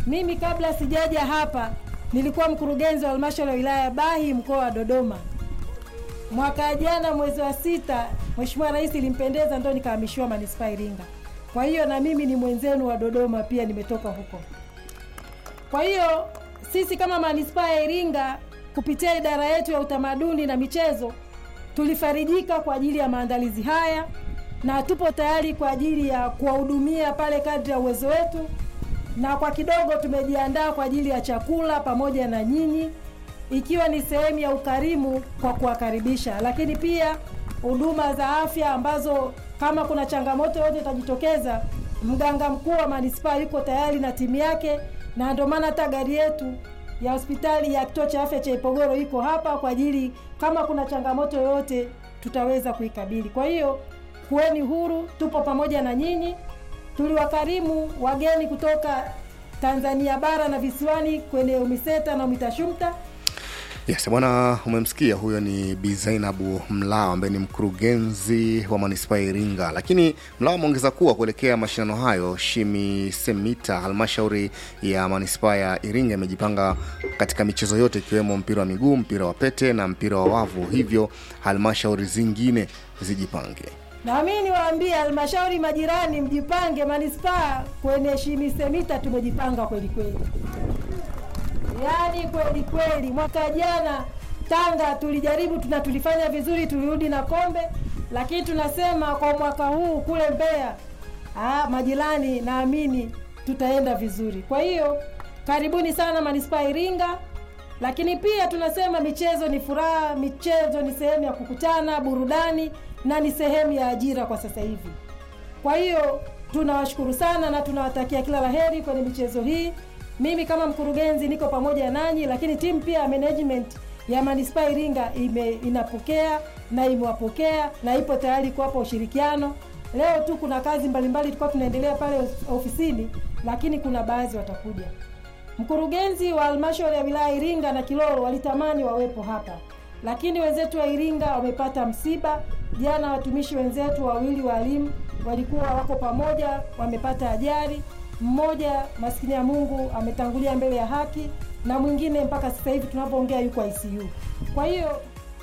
Mimi kabla sijaja hapa nilikuwa mkurugenzi wa halmashauri ya wilaya ya Bahi mkoa wa Dodoma. Mwaka jana mwezi wa sita, Mheshimiwa Rais ilimpendeza ndo nikahamishiwa manispaa Iringa. Kwa hiyo na mimi ni mwenzenu wa Dodoma pia nimetoka huko. Kwa hiyo sisi kama manispaa ya Iringa kupitia idara yetu ya utamaduni na michezo tulifarijika kwa ajili ya maandalizi haya na tupo tayari kwa ajili ya kuwahudumia pale kadri ya uwezo wetu, na kwa kidogo tumejiandaa kwa ajili ya chakula pamoja na nyinyi, ikiwa ni sehemu ya ukarimu kwa kuwakaribisha, lakini pia huduma za afya ambazo kama kuna changamoto yote itajitokeza, mganga mkuu wa manispaa yuko tayari na timu yake, na ndio maana hata gari yetu ya hospitali ya kituo cha afya cha Ipogoro iko hapa kwa ajili, kama kuna changamoto yoyote tutaweza kuikabili. Kwa hiyo kuweni huru, tupo pamoja na nyinyi. Tuliwakarimu wageni kutoka Tanzania bara na visiwani kwenye UMISETA na UMITASHUMTA. Yes, bwana, umemsikia huyo ni Bi Zainabu Mlao ambaye ni mkurugenzi wa manispaa ya Iringa. Lakini Mlao ameongeza kuwa kuelekea mashindano hayo, Shimi Semita, halmashauri ya manispaa ya Iringa imejipanga katika michezo yote ikiwemo mpira wa miguu, mpira wa pete na mpira wa wavu, hivyo halmashauri zingine zijipange. Na mimi niwaambie halmashauri majirani, mjipange. Manispaa kwenye Shimi Semita tumejipanga kweli kweli, yaani kweli kweli. Mwaka jana Tanga tulijaribu tuna tulifanya vizuri, tulirudi na kombe, lakini tunasema kwa mwaka huu kule Mbeya, ah, majirani, naamini tutaenda vizuri. Kwa hiyo karibuni sana manispaa Iringa, lakini pia tunasema michezo ni furaha, michezo ni sehemu ya kukutana, burudani na ni sehemu ya ajira kwa sasa hivi. Kwa hiyo tunawashukuru sana na tunawatakia kila laheri kwenye michezo hii. Mimi kama mkurugenzi niko pamoja nanyi, lakini timu pia ya management ya manispaa Iringa ime, inapokea na imewapokea na ipo tayari kuwapa ushirikiano. Leo tu kuna kazi mbalimbali tulikuwa tunaendelea pale ofisini, lakini kuna baadhi watakuja. Mkurugenzi wa halmashauri ya wilaya Iringa na Kilolo walitamani wawepo hapa, lakini wenzetu wa Iringa wamepata msiba. Jana watumishi wenzetu wawili walimu walikuwa wako pamoja, wamepata ajali. Mmoja maskini ya Mungu ametangulia mbele ya haki, na mwingine mpaka sasa hivi tunapoongea yuko ICU. Kwa hiyo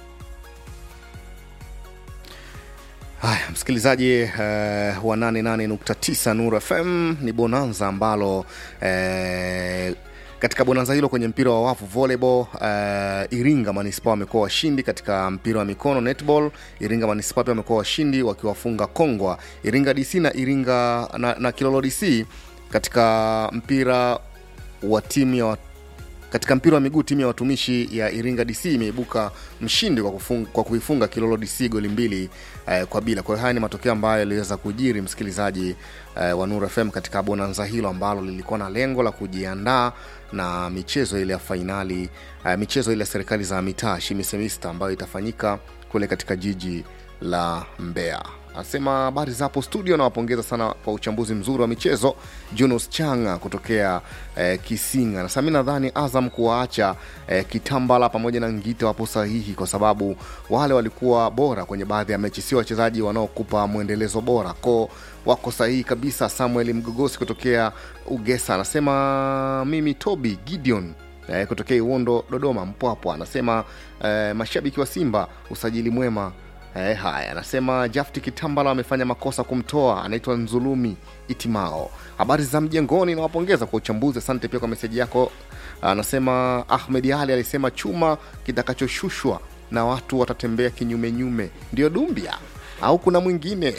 Haya, msikilizaji uh, wa 88.9 Nuru FM ni bonanza ambalo uh, katika bonanza hilo kwenye mpira wa wavu volleyball, uh, Iringa manispaa wamekuwa washindi. Katika mpira wa mikono netball, Iringa manispaa pia wamekuwa washindi wakiwafunga Kongwa, Iringa DC na Iringa na, na Kilolo DC. Katika mpira wa timu ya katika mpira wa miguu timu ya watumishi ya Iringa DC imeibuka mshindi kwa, kufunga, kwa kuifunga Kilolo DC goli mbili eh, kwa bila. Kwa hiyo haya ni matokeo ambayo yaliweza kujiri msikilizaji eh, wa Nuru FM katika bonanza hilo ambalo lilikuwa na lengo la kujiandaa na michezo ile ya fainali eh, michezo ile ya serikali za mitaa Shimi Semista ambayo itafanyika kule katika jiji la Mbeya. Anasema habari zapo studio, nawapongeza sana kwa uchambuzi mzuri wa michezo. Jonas Changa kutokea eh, Kisinga nasema mi nadhani Azam kuwaacha eh, Kitambala pamoja na Ngita wapo sahihi, kwa sababu wale walikuwa bora kwenye baadhi ya mechi, sio wachezaji wanaokupa mwendelezo bora ko wako sahihi kabisa. Samuel Mgogosi kutokea Ugesa anasema mimi Toby Gideon eh, kutokea Iwondo Dodoma Mpwapwa anasema eh, mashabiki wa Simba usajili mwema Eh, haya anasema Jafti Kitambala amefanya makosa kumtoa, anaitwa Nzulumi Itimao. Habari za mjengoni, nawapongeza kwa uchambuzi. Asante pia kwa meseji yako. Anasema Ahmed Ali alisema chuma kitakachoshushwa na watu watatembea kinyumenyume ndio Dumbia au kuna mwingine?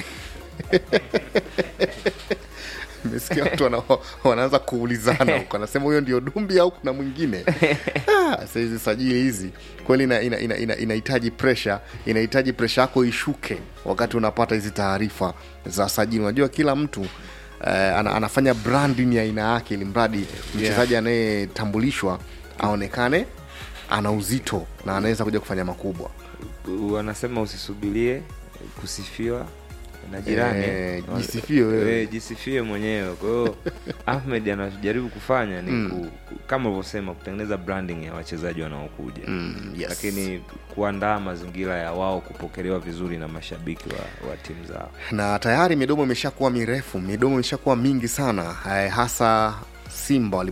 Nimesikia watu wana, wanaanza kuulizana huko, anasema huyo ndio Dumbi au kuna mwingine? Ah, hizi sajili hizi kweli inahitaji ina, ina, ina, ina pressure, inahitaji pressure yako ishuke wakati unapata hizi taarifa za sajili. Unajua kila mtu uh, ana, anafanya branding ya aina yake, ili mradi mchezaji anayetambulishwa aonekane ana uzito na anaweza kuja kufanya makubwa. Wanasema usisubirie kusifiwa na jirani Eh, jisifie wewe. Eh, jisifie mwenyewe. Kwa hiyo Ahmed anajaribu kufanya ni Mm. ku, ku- kama ulivyosema kutengeneza branding ya wachezaji wanaokuja Mm, yes. lakini kuandaa mazingira ya wao kupokelewa vizuri na mashabiki wa, wa timu zao. na tayari midomo imeshakuwa mirefu, midomo imeshakuwa mingi sana eh, hasa Simba